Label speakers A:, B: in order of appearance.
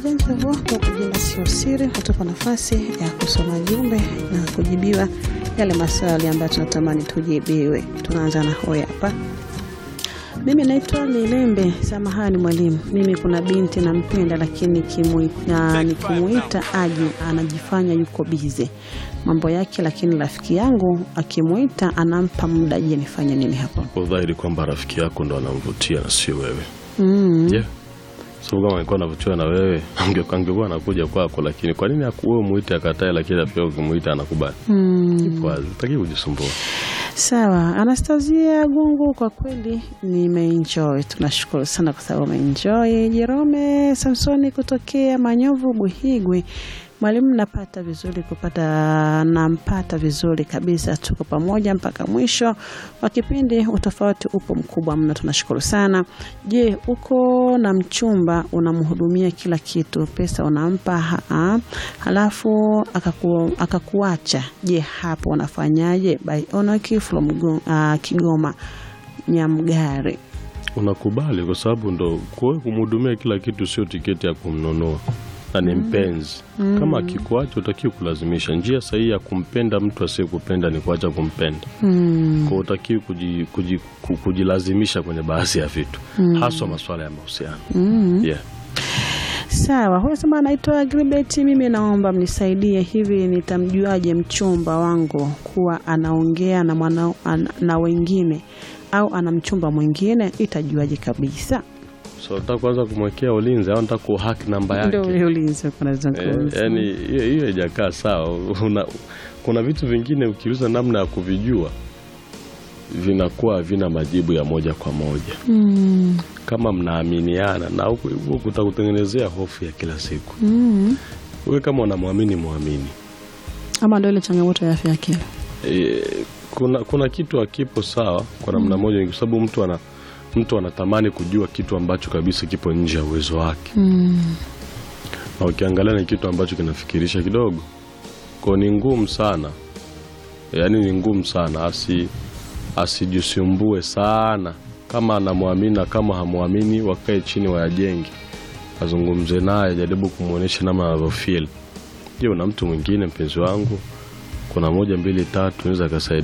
A: Hivyo kwa jina sio siri, hutupa nafasi ya kusoma jumbe na kujibiwa yale maswali ambayo tunatamani tujibiwe. Tunaanza na hoya hapa. Mimi naitwa Lilembe. Samahani mwalimu, mimi kuna binti nampenda, lakini nikimuita, nikimuita aje anajifanya yuko bize mambo yake, lakini rafiki yangu akimuita anampa muda. Je, nifanye nini hapo?
B: Kwa dhahiri kwamba rafiki yako ndo anamvutia na sio wewe.
A: Mm.
B: Je, sababu kama alikuwa anavutiwa na wewe ange- angekuwa anakuja kwako, lakini kwa nini haku- wewe muite akatae, lakini rafiki yako ukimuita anakubali?
A: Mm.
B: Ipo wazi, utaki kujisumbua.
A: Sawa, Anastasia Gungu, kwa kweli nimeenjoy. Tunashukuru sana kwa sababu umeenjoy. Jerome Samsoni kutokea Manyovu Buhigwe, mwalimu, napata vizuri kupata, nampata vizuri kabisa, tuko pamoja mpaka mwisho wa kipindi. Utofauti upo mkubwa mno, tunashukuru sana. Je, uko na mchumba unamhudumia kila kitu, pesa unampa ha halafu akaku, akakuacha, je, hapo unafanyaje? By Onoki from Go- ah, Kigoma Nyamgari.
B: Unakubali kwa sababu ndo kwa kumhudumia kila kitu, sio tiketi ya kumnunua na ni mpenzi. Kama akikuacha utakiwa kulazimisha. Njia sahihi ya kumpenda mtu asiyekupenda ni kuacha kumpenda.
A: Mm.
B: Kwa utakiwi kuji, kuji, ku- kujilazimisha kwenye baadhi ya vitu, haswa masuala ya mahusiano.
A: Mm.
B: Yeah.
A: Sawa, huyo sema anaitwa Gribet. Mimi naomba mnisaidie, hivi nitamjuaje mchumba wangu kuwa anaongea na mwana, an, na wengine au ana mchumba mwingine? Itajuaje kabisa?
B: So nataka kwanza kumwekea ulinzi au nataka kuhack namba
A: Ndio
B: yake.
A: ule ulinzi uko
B: Eh,
A: nazungumza.
B: yani hiyo hiyo haijakaa sawa. Una, kuna vitu vingine ukiuza namna ya kuvijua vinakuwa havina majibu ya moja kwa moja
A: Mm.
B: kama mnaaminiana, na huku huku kutakutengenezea hofu ya kila siku.
A: Mm.
B: Wewe kama unamwamini mwamini.
A: Ama ndio ile changamoto ya afya ya akili.
B: E, kuna, kuna kitu hakipo sawa kwa namna moja, kwa sababu mtu ana mtu anatamani kujua kitu ambacho kabisa kipo nje ya uwezo wake,
A: Mm.
B: na ukiangalia ni kitu ambacho kinafikirisha kidogo, kwa ni ngumu sana, yaani ni ngumu sana, asi asijisumbue sana. Kama anamwamini na kama hamwamini, wakae chini wayajenge, azungumze naye, jaribu kumwonyesha namna anavyofeel. Je, una mtu mwingine mpenzi wangu? Kuna moja mbili tatu, naweza akasaidia